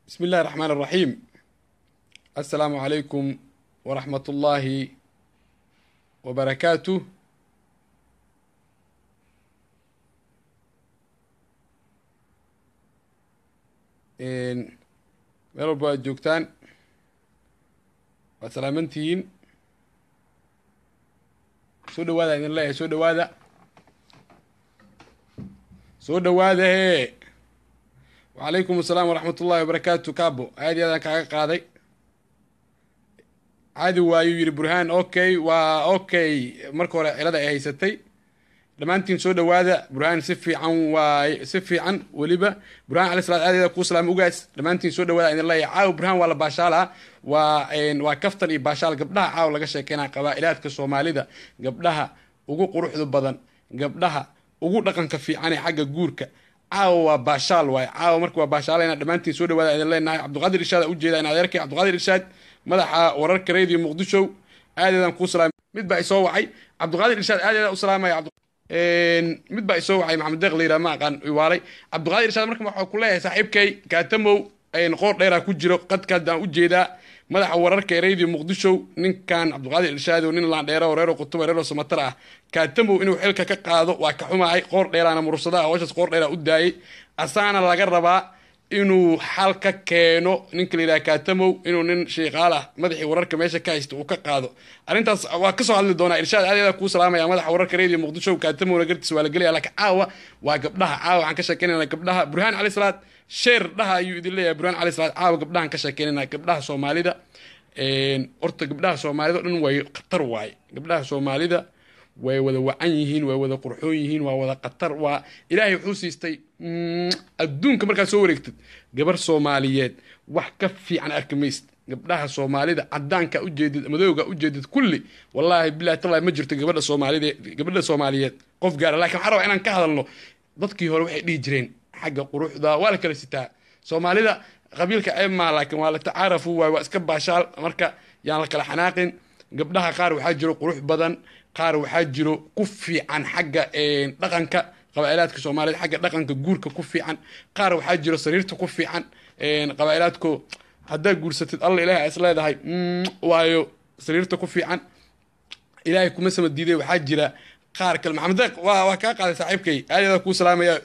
بسم الله الرحمن الرحيم السلام عليكم ورحمة الله وبركاته meel walba waad joogtaan waad salaamantihiin soo dhawaada idin leeyahay soo dhawaada soo dhawaada he wacalaykum asalaam waraxmat ullahi wabarakaatu kaabo aad iyo aadaan kaaga qaaday caadi waayuu yidhi burhaan okay waa okay marka hore cilada ay haysatay dhammaantiin soo dhawaada burhaan si fiican waay si fiican weliba burhaan cali salaad aadeeda kuu salaam ugaas dhammaantiin soo dhawaada idin leeyahay caawa burhaan waa la baashaalaa waa waa kaftan iyo baashaal gabdhaha caawa laga sheekeynaa qabaa'ilaadka soomaalida gabdhaha ugu quruxda badan gabdhaha ugu dhaqanka fiican ee xagga guurka caawa waa baashaal waaye caawa marka waa baashaalayna dhammaantiin soo dhawaada idin leenahay cabdiqaadir irshaad ujeeda in adeerkay cabdiqaadir irshaad madaxa wararka radio muqdisho aadeedan kuu salaam mid baa isoo wacay cabdiqaadir irshaad aadeeda u salaamaya mid baa isoo wacay maxamed deeq layira ma aqaan iwaalay cabdiqaadir irshaad marka waxaa ku leeyahay saaxiibkay kaatamow qoor dheeraa ku jiro qadka haddaan u jeedaa madaxa wararka ee radio muqdisho ninkan cabdiqaadir irshaad oo nin laandheero reero qutuba reero samatar ah kaatamow inuu xilka ka qaado waa ka xumahay qoor dheeraana murursadaha hawshaas qoor dheeraa u daayay asaana laga rabaa inuu xal ka keeno ninka la yidhaha kaatamow inuu nin sheikaal ah madaxii wararka meesha ka haysta uu ka qaado arrintaas waa kasoo hadli doonaa irshaad aadeeda kuu salaamaya madaxa wararka radio muqdisho kaatamowna gartiisa waa la gelaya laakiin caawa waa gabdhaha caawa waxaan ka sheekeynayna gabdhaha burhaan cali salaad sheer dhaha ayuu idin leeyahay burhaan cali salaad caawa gabdhahan ka sheekeynayna gabdhaha soomaalida horta gabdhaha soomaalida o dhan way khatar waaye gabdhaha soomaalida way wada wacan yihiin way wada qurxoon yihiin waa wada khatar waa ilaahay wuxuu siistay adduunka markaad soo wareegtid gabar soomaaliyeed wax ka fiican arki maysid gabdhaha soomaalida cadaanka ujeedid madowga ujeedid kulli wallaahi bilahi tallahi ma jirto gabadha soomaalida gabadha soomaaliyeed qof gaara lakin waxaan rabaa inaan ka hadalno dadkii hore waxay dhihi jireen xagga quruxda waa la kala sitaa soomaalida qabiilka ceeb maa laakiin waa la tacaarafu waay waa iska baashaal marka yaan la kala xanaaqin gabdhaha qaar waxaa jiro qurux badan qaar waxaa jiro ku fiican xagga dhaqanka qabaa'ilaadka soomaaliyed xagga dhaqanka guurka ku fiican qaar waxaa jiro sariirta ku fiican qabaa'ilaadko haddaad guursatid alla ilahay is leedahay waayo sariirta ku fiican ilaahay kuma sama diiday waxaa jira qaar kale maxamed deeq waa waa kaa qaaday saaxiibkay aadadaa kuu salaamaya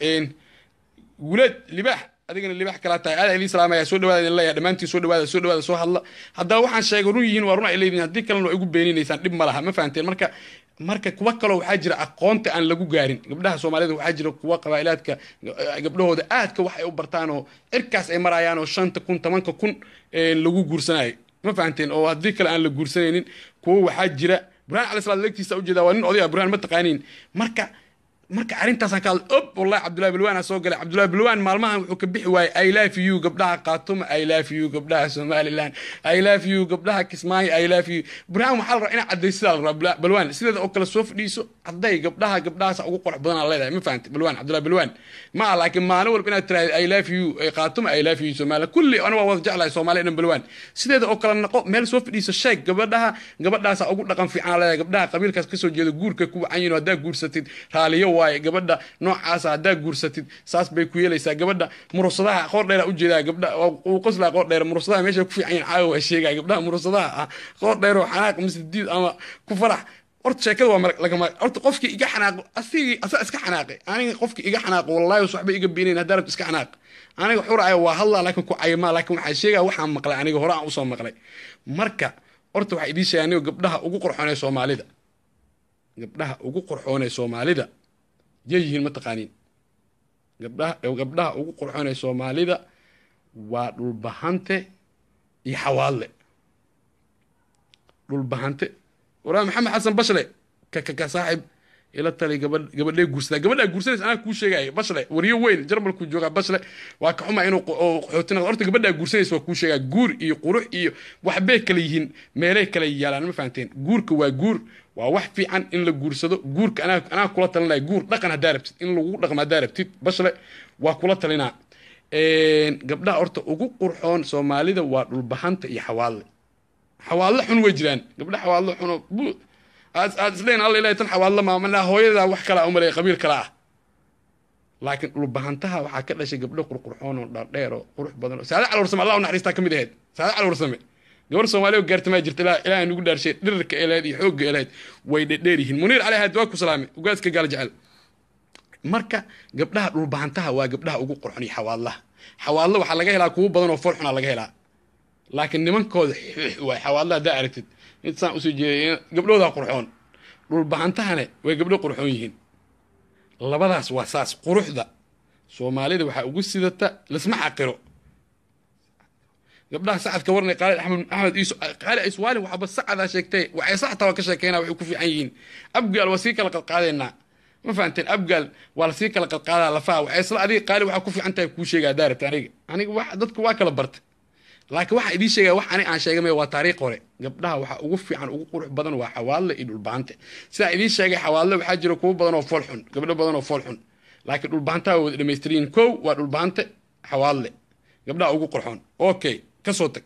wulaad libaax adigana libaax kalaa tahay aada idin salaamaya soo dhawaada idin leeyahay dhammaantiin soo dhawaada soo dhawaada soo hadla haddaba waxaan sheegay run yihiin waa run ay leedihin haddii kalena waa igu beeninaysaan dhib ma laha ma fahanteen marka marka kuwa kaloo waxaa jira aqoonta aan lagu gaarin gabdhaha soomaalida waxaa jira kuwa qabaa'ilaadka gabdhahooda aadka wax ay u bartaan oo cirkaas ay marayaan oo shanta kun tobanka kun lagu guursanayo ma fahanteen oo haddii kale aan la guursanaynin kuwa waxaa jira burhaan cali salaad leegtiisa ujeeda waa nin oday ah burhaan ma taqaaniin marka marka arrintaasaan ka hadla ob wallahi cabdullahi balwaana soo galay cabdullahi balwaan maalmahan wuxuu ka bixi waayey i love you gabdhaha khaatuma i love you gabdhaha somaliland i love you gabdhaha kismaayo i love you burhaan waxaa la rabaa inaa cadday sidaa la rabaa balwaan sideeda oo kale soo fadhiiso cadday gabdhaha gabdhahaasa ugu qurux badan aa leedahay ma fahamtay balwaan cabdullahi balwaan ma ah laakiin maalin walba inaad tiraahdo i love you khaatuma i love you somaliland kulli ana waa wada jeclahay soomaaliya dhan balwaan sideeda oo kale naqo meel soo fadhiiso sheeg gabadhaha gabadhaasa ugu dhaqan fiican aa leedahay gabdhaha qabiilkaas kasoo jeeda guurka ku wacan yihin haddaa guursatid raaliyo waaye gabadha noocaasa haddaa guursatid saas bay ku yeelaysaa gabadha murursadaha qoor dheera ujeedaa gabdha uu qoslaa qoor dheer murursadaha meesha ku fiican yihin caawa waa sheegaya gabdhaha murursadaha ah qoor dheeroo xanaaq mise diid ama ku farax horta sheekada waa lagama horta qofkii iga xanaaqo asigii asaa iska xanaaqay aniga qofkii iga xanaaqo wallahi waxba iga beenayn haddaa rabta iska xanaaq aniga xuraya waa hadlaa laakiin ku cayimaa laakiin waxaa sheegaya waxaan maqlay aniga hore aan usoo maqlay marka horta waxaa idiin sheegay aniga gabdhaha ugu qurxoonee soomaalida gabdhaha ugu qurxoonee soomaalida yay yihiin ma taqaaniin gabdhaha gabdhaha ugu qurxoonee soomaalida waa dhulbahante iyo xawaadle dhulbahante waraa maxamed xasan bashle kakaka saaxib ila tali gabadh gabadhee guursadaa gabadhaa guursanaysa anaa kuu sheegaya bashle wariyo weyn jarmalkuu joogaa bashle waa ka xuma inuu qaxootina horta gabadhaa guursanaysa waa kuu sheegaa guur iyo qurux iyo waxbay kala yihiin meelay kala yaalaan ma fahanteen guurka waa guur waa wax fiican in la guursado guurka anaa anaa kula talinaya guur dhaqan haddaa rabtid in lagu dhaqmo haddaa rabtid bashle waa kula talinaa gabdhaha horta ugu qurxoon soomaalida waa dhulbahanta iyo xawaadle xawaadle xun way jiraan gabdha xawaadle xuno aad aad isleyn alla ilahay tan xawaadle maamanaa hooyadaa wax kala umaleeya qabiil kala ah laakiin dhulbahantaha waxaa ka dhashay gabdho qurqurxoon oo dhardheer oo qurux badan oo saada calwarsame allah u naxariistaa ka mid ahayd saada calwarsame gabar soomaaliya oo gaartamaa jirta ilaa ilaahay nagu dhaarshay dhirirka eelayd iyo xoogga eelayd way dhedheer yihiin muniir cali haad waa ku salaamay ugaaska gaal jecel marka gabdhaha dhulbahantaha waa gabdhaha ugu qurxon iyo xawaadlaha xawaadlo waxaa laga helaa kuwo badan oo foolxunaa laga helaa laakiin nimankooda waay xawaadla haddaa aragtid mid saan usoo jeeday gabdhoodaa qurxoon dhulbahantahane way gabdho qurxoon yihiin labadaas waa saas quruxda soomaalida waxaa ugu sidata lasma xaqiro gabdhaha sacadka warnay qaalid axmed axmed iiso qaali iswaalin waxaaba sacadaa sheegtay waxay saxtaa waa ka sheekeynaa waxay ku fiican yihiin abgaal waa sii kala qadqaadaynaa ma fahanteen abgaal waa lasii kala qadqaadaa lafaha waxay isla adiga qaali waxaa ku fiican tahay kuu sheegaa daarabta aniga aniga wax dadku waa kala bartay laakiin waxaa idiin sheegaya wax ani aan sheegay maya waa taariikh hore gabdhaha waxaa ugu fiican ugu qurux badan waa xawaadle iyo dhulbahante sidaa idiin sheegay xawaadle waxaa jira kuwo badan oo fool xun gabdho badan oo fool xun laakiin dhulbahantaha waa wada dhamaystiriyin kow waa dhulbahante xawaadle gabdhaha ugu qurxoon okay kasoo tag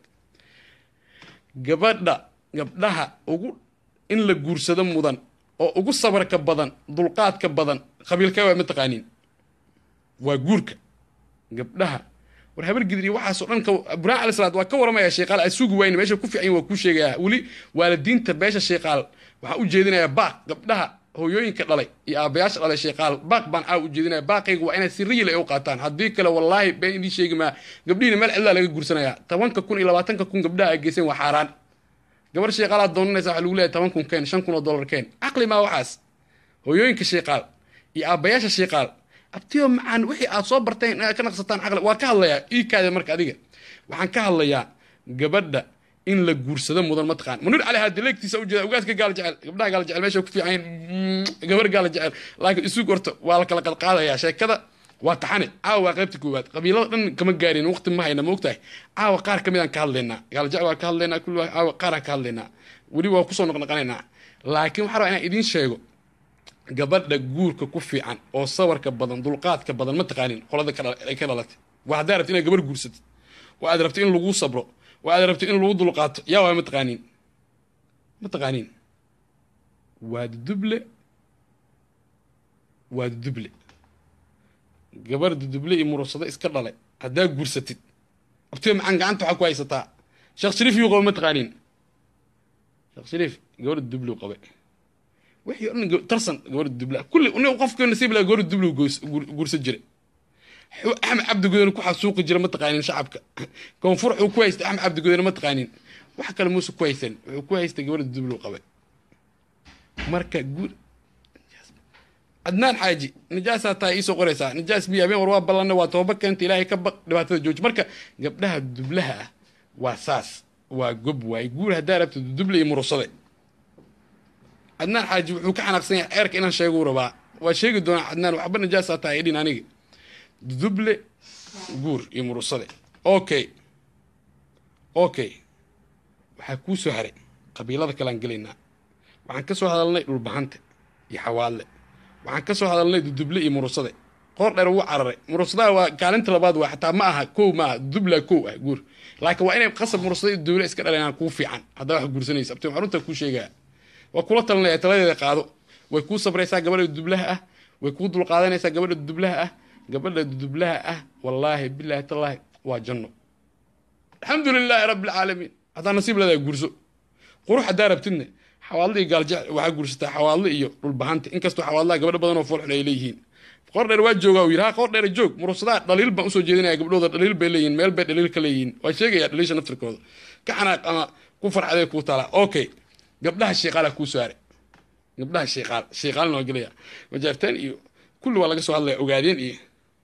gabadha gabdhaha ugu in la guursado mudan oo ugu sabarka badan dulqaadka badan qabiilka waa mataqaaniin waa guurka gabdhaha war habar gidri waxaasoo dhan burhaan cali salaad waa ka waramaya sheekaal ay sugi wayne meesha ku fiican waa kuu sheegaya weli waalidiinta beesha sheekaal waxaa u jeedinaya baaq gabdhaha hooyooyinka dhalay iyo aabayaasha dhalay sheekaal baaq baan caaw u jeedinaya baaqayga waa inay si riyil ay u qaataan haddii kale wallaahi been idii sheegi maa gabdhihiina meel cidlaa laga guursanaya tobanka kun iyo labaatanka kun gabdhaha ay geyseen waa xaaraan gabar sheekaalaad doonanaysa waxa lagu leeyahay toban kun keen shan kun oo dollar keen caqli maa waxaas hooyooyinka sheekaal iyo aabayaasha sheekaal abtiyo macaan wixii aad soo barteen ka naqsataan caqli waa ka hadlayaa iikaada marka adiga waxaan ka hadlayaa gabadha in la guursado mudan mataqaan munir cali haadi leegtiisa u jeeda ugaaska gaal jecel gabdhaha gaal jecel meesha ku fiican gabar gaal jecel laakiin isugu horta waa la kala qadqaadayaa sheekada waa taxane caawa waa qaybta koowaad qabiilada dhan kama gaarin waqti ma hayna ma ogtahay caawa qaar ka midaan ka hadlaynaa gaal jecel waan ka hadlaynaa kulli caawa qaaraan ka hadlaynaa weli waa kusoo noqnoqonaynaa laakiin waxaa rabaa inaan idiin sheego gabadha guurka ku fiican oo sabarka badan dulqaadka badan ma taqaanin qolada ay ka dhalatay waa haddaa rabti inaad gabar guursatid waa aad rabti in laguu sabro waa aad rabti in lagu dulqaato yaa waa ma taqaaniin ma taqaaniin waa duduble waa duduble gabar duduble iyo murusado iska dhalay haddaa guursatid abtiyo macaan gacanta waxaa ku haysataa sheekh shariif yuu qaba ma taqaaniin sheekh shariif gabar duduble u qabay wixii o dhan tarsan gabadha dubla kulli nin qofka nasiib laha gabadha dubla guursan jira axmed cabdi gudane ku xasuuqi jira ma taqaanin shacabka koonfur wuxuu ku haystay axmed cabdi gudane ma taqaanin wax kale muuse ku haysan wuxuu ku haystay gabadha dublu qabay marka guur cadnaan xaaji nijaasaa tahay iisoo qoraysaa nijaas biyo habeen war waa ballanay waa tooba keenta ilaahay ka baq dhibaatada jooji marka gabdhaha dublaha ah waa saas waa gob waaye guur haddaa rabta duble iyo murusade cadnaan xaaji wuxuu ka xanaaqsan yahay ceerka inaan sheeguu rabaa waa sheegi doonaa cadnaan waxba najaasaa tahay idhin aniga duble guur iyo murusade okay okay waxaa kuu soo haray qabiilada kalean gelaynaa waxaan ka soo hadalnay dhulbahante iyo xawaadle waxaan ka soo hadalnay duduble iyo murusade qoor dheer wuu cararay murusadaha waa kaalinta labaad waa xataa ma aha kow ma aha dublaa kow ah guur laakiin waa inay qasab murusada iyo duble iska dhalanaan kuu fiican haddaa wax guursanaysa abti waxaan runtaa kuu sheegaa waa kula talinaya taladeeda qaado way kuu sabraysaa gabadha dublaha ah way kuu dulqaadanaysaa gabadha dublaha ah gabadha dublaha ah wallaahi bilaahi tallaahi waa janno alxamdu lilaahi rabbi alcaalamiin haddaa nasiib leedahay guurso qurux haddaa rabtidne xawaadle iyo gaaljec waxaa guursataa xawaadle iyo dhulbahante inkastoo xawaadlaha gabadha badan oo foolxun ay leeyihiin qoor dheer waa joogaa uu yidhi ha qoor dheer joog murusadaha dhaliil baan usoo jeedinaya gabdhooda dhaliil bay leeyihin meel bay dhaliil ka leeyihiin waa sheegaya dhaliisha naftirkooda ka xanaaq ama ku farxaday kuu taalaa okay gabdhaha sheeqaala kuu saaray gabdhaha sheeqaal sheeqaalna waa gelaya majaartaan iyo kulli waa laga soo hadlaya ogaadeen iyo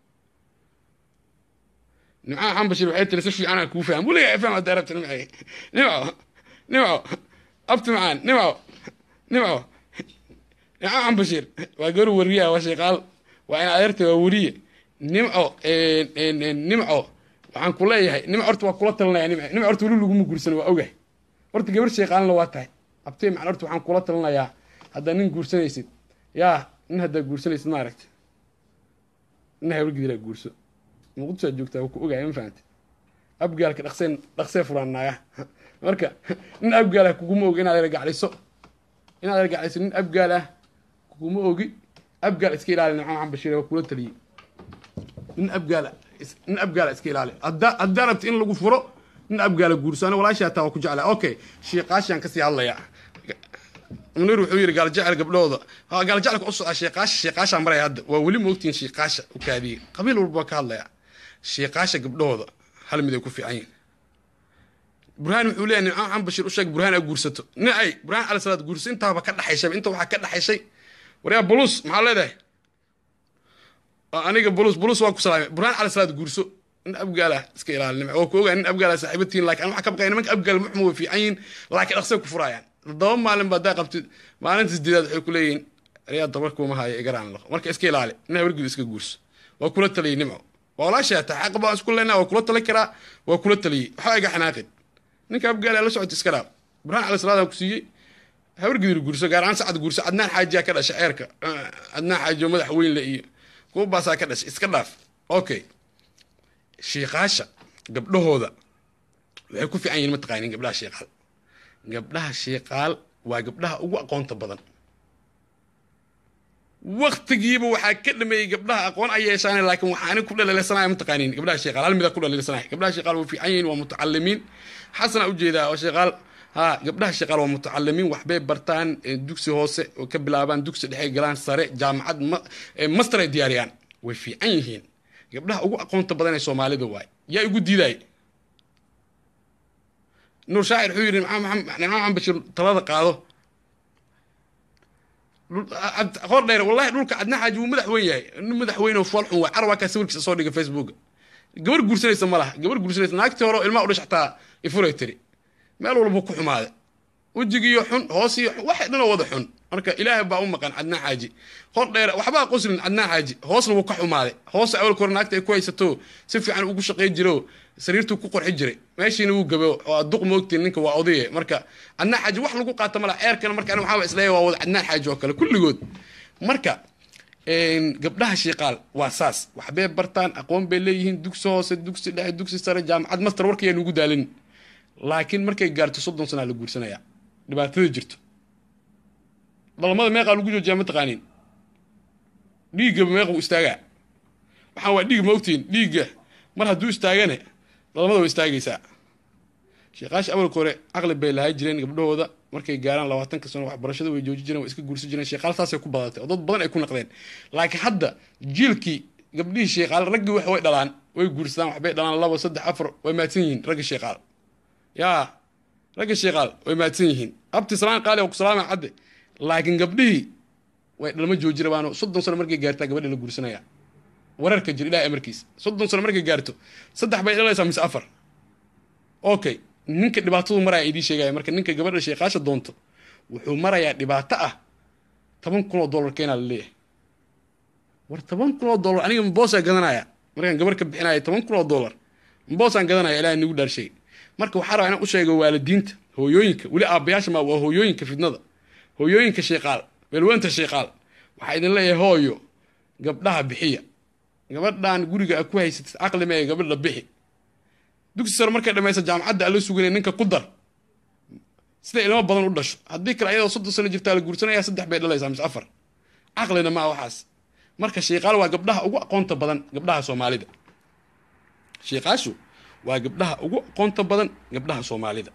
nimcaha xambashir waxay tiri si fiicanaa kuu faham weligaa faham haddaa rabta nimcay nimco nimco abti macaan nimco nimco nimco xambashir waa garu wariyaha waa sheeqaal waa in adeerta waa wariye nimco nimco waxaan ku leeyahay nimco horta waa kula talinaya nimco nimco horta weli laguma guursan waa ogahay horta gabar sheeqaalna waa tahay abtee macna horta waxaan kula talinayaa haddaa nin guursanaysid yaa nin haddaa guursanaysid maaragta nin habargidilaa guurso muqdishoad joogtaa waa ku ogaaya ma fahamte abgaalka dhaqseen dhaqsee furaan naaga marka nin abgaal ah kuguma ogi inaad ergacliso inaad ergacliso nin abgaal ah kuguma ogi abgaal iska ilaali nimco maxamed bashiir waa kula taliyey nin abgaala nin abgaala iska ilaali haddaa haddaa rabti in lagu furo nin abgaala guurso ani walaasha hataa waa ku jeclaa okay sheeqaashaan kasii hadlayaa munir wuxuu yidhi gaalajecel gabdhooda gaalajecalka u socdaa sheeqaasha sheeqaashaa maraya hadda waa weli moogtiin sheeqaasha u kaadiyey qabiil walba waa ka hadlayaa sheeqaasha gabdhahooda hal mid ay ku fiican yihin burhaan wuxuu leeyahay nimco maxamed bashiir u sheeg burhaan aa guursato nicay burhaan cali salaad guurso intaaba ka dhaxayshay inta waxaa ka dhaxayshay waryaa bulus maxaa leedahay aniga bulus bulus waa ku salaamay burhaan cali salaad guurso nin abgaala iska ilaali nimco waa ku ogaa nin abgaala saaxiibatiin laakiin an waxaa ka baqaya nimanka abgaal muxmu way fiican yihin laakiin dhaqsay ku furaayaan todoba maalin ba haddaa qabtid maalinta sideedaad waxay ku leeyihiin ariyaa dabar kuuma haayo igaraan laqo marka iska ilaali nin habargid iska guurso waa kula taliyay nimco waa walaashaa taa xaq baan isku leenaa waa kula tali karaa waa kula taliyey waxaa iga xanaaqin ninka abgaala la socota iska dhaaf burhaan cali salaadaan ku siiyey habargidir guurso gaar ahaan sacad guurso cadnaan xaajiyaa ka dhashay ceerka cadnaan xaajiyo madax weyn le iyo kuwa baasaa ka dhashay iska dhaaf okay shiiqaasha gabdhahooda waxay ku fiican yihin mataqaanin gabdhaha shiiqaal gabdhaha shiiqaal waa gabdhaha ugu aqoonta badan waktigiiba waxaa ka dhameeyey gabdhaha aqoon ay yeeshaan laakiin waxaani ku dhaliilsanaya mataqaanin gabdhaha shiiqaal hal mida ku dhaliilsanaya gabdhaha shiiqaal waa fiican yihin waa mutacalimiin xasana ujeedaa oo shiiqaal ha gabdhaha shiiqaal waa mutacalimiin waxbay bartaan dugsi hoose oo ka bilaabaan dugsi dhexe galaan sare jaamacad master ay diyaariyaan way fiican yihiin gabdhaha ugu aqoonta badan ee soomaalida waay yaa igu diidaay nuur shaacir wuxuu yidhi maxamed bashir talada qaado qor dheer wallahi dhulka cadna xaaji wuu madax weyn yahay nin madax weyn oo fool xun waa carwaa kaa sawirkiisa soo dhiga facebooka gabar guursanaysa ma laha gabar guursanaysa naagtii hore ilmaa u dhash xataa ifuray tiri meel walba ku xumaaday wejigiiyo xun hoosiyo xun waxay dhanoo wada xun marka ilaahay baa u maqan cadnaan xaaji hor dheer waxbaa qoslin cadnaan xaaji hoosna wuu ka xumaaday hoosa awalka hore naagta ay ku haysato si fiican ugu shaqay jiro sariirtuu ku qorxi jiray meeshiina wuu gabo oo duq moogtiin ninka waa odaye marka cadnaan xaaji wax lagu qaata mala ceerkana marka ani waxaaba isleeyahay waa wada cadnaan xaaji oo kale kulligood marka gabdhaha shiiqaal waa saas waxbay bartaan aqoon bay leeyihiin dugsi hoose dugsi dhexe dugsi sare jaamacad master warkayaan ugu daalin laakiin markay gaarto soddon sanaa la guursanayaa dhibaatada jirto dhalmada meeqaa lagu joojiyaa mataqaaniin dhiiggaba meeqa uu istaagaa waxaan waa dhiig ma ogtiin dhiigga mar hadduu istaagane dhalmada way istaagaysaa sheekaashi awalka hore caqli bay lahaa jireen gabdhahooda markay gaaraan labaatanka sano waxbarashada way jooji jireen way iska guursan jireen sheekaal saasay ku badatay oo dad badan ay ku naqdeen laakiin hadda jiilkii gabdhihii sheekaal raggii wax way dhalaan way guursadaan waxbay dhalaan labo saddex afar way maadsan yihiin ragga sheekaal yaa ragga sheekaal way maadsan yihiin abti salaan qaali oo ku salaama cadde laakiin gabdhihii way dhalma jooji rabaano soddon sano markay gaartaa gabadha la guursanaya wararka jir ilahay amarkiisa soddon sano markay gaarto saddex bay dhalaysaa mise afar okay ninka dhibaatadu maraya idii sheegaya marka ninka gabadha sheekaasha doonto wuxuu marayaa dhibaato ah toban kun oo dollar keenaa la leeyahay war toban kun oo dollar aniga maboosaa gadanaya markaan gabar ka bixinaya toban kun oo dollar maboosaan gadanaya ilahay nagu dhaarshay marka waxaa rabaa inaan u sheego waalidiinta hooyooyinka weli aabayaasha ma waa hooyooyinka fidnada hooyooyinka sheeqaal beelweynta sheeqaal waxaa idin leeyahay hooyo gabdhaha bixiya gabadhan guriga a ku haysatid caqli mee gabadha bixi dugsi sare markay dhamaysa jaamacadda ala suganaya ninka ku dar sida ilmo badan u dhasho haddii kale ayadoo soddon sano jirtaa la guursanaya saddex bay dhalaysaa mise afar caqlina maa waxaas marka sheeqaal waa gabdhaha ugu aqoonta badan gabdhaha soomaalida sheeqaashu waa gabdhaha ugu aqoonta badan gabdhaha soomaalida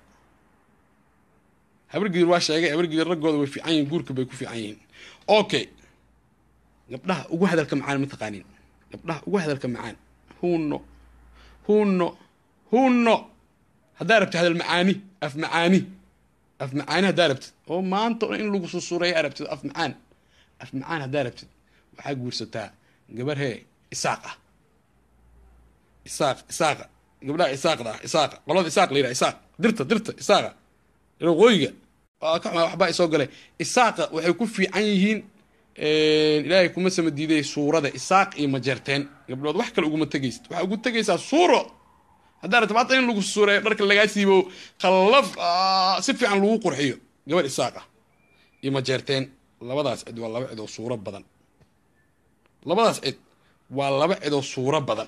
habargidir waa sheegay habargidir raggooda way fiican yihin guurka bay ku fiican yihiin okay gabdhaha ugu hadalka macaan ma taqaaniin gabdhaha ugu hadalka macaan huno huno huno haddaa rabtid hadal macaani af macaani af macaani haddaa rabtid oo maanta o in lagu susureeya rabtid af macaan af macaan haddaa rabtid waxaa guursataa gabar hee isaaq ah isaaq isaaqa gabdhaha isaaqda ah isaaqa qolada isaaq la yidhaha isaaq dirta dirta isaaqa waqooyiga ka xuma waxbaa isoo galay isaaqa waxay ku fiican yihiin ilaahay kuma sama diiday suurada isaaq iyo majeerteen gabdhood wax kale uguma tegaysid waxaa ugu tegaysaa suuro haddaa rabta maanta in lagu suureeyo dharka lagaa siibo khallaf si fiican lagu qurxiyo gabadh isaaq ah iyo majeerteen labadaas cid waa laba cid oo suuro badan labadaas cid waa laba cid oo suuro badan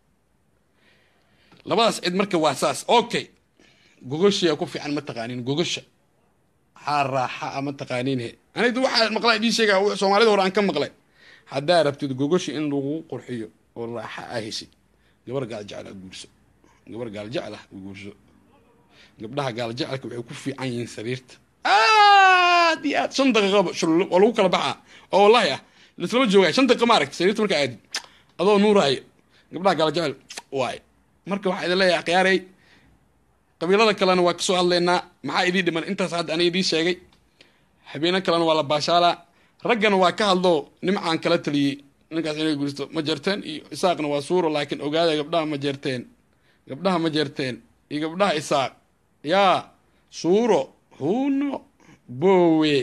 labadaas cid marka waa saas okay gogoshiyaa ku fiican ma taqaaniin gogosha waxaa raaxa a ma taqaaniin he aniga waxaa maqlaa idii sheegaa soomaalida hore aan ka maqlay haddaa rabtid gogosha in lagu qurxiyo oo raaxa aa heshay gabar gaal jecel ah guurso gabar gaal jecel ah guurso gabdhaha gaal jecelka waxay ku fiican yihiin sariirta aad iyo aad shan daqiiqaba shul oo lagu kala baxaa oo wallahi ah laislama joogaya shan daqiiqa ma aragta sariirta markaa aadid adoo nuuraayo gabdhaha gaal jecel waaye marka waxaa idin leeyahay khiyaarey qabiilada kalena waa kasoo hadlaynaa maxaa idii dhiman intaas hadda aniga idii sheegay habeeno kalena waa la baashaalaa raggana waa ka hadlo nimcaan kala taliyey ninkaas inay guursto ma jerteen iyo isaaqna waa suuro laakiin ogaada gabdhaha ma jerteen gabdhaha ma jerteen iyo gabdhaha isaaq yaa suuro huuno boowe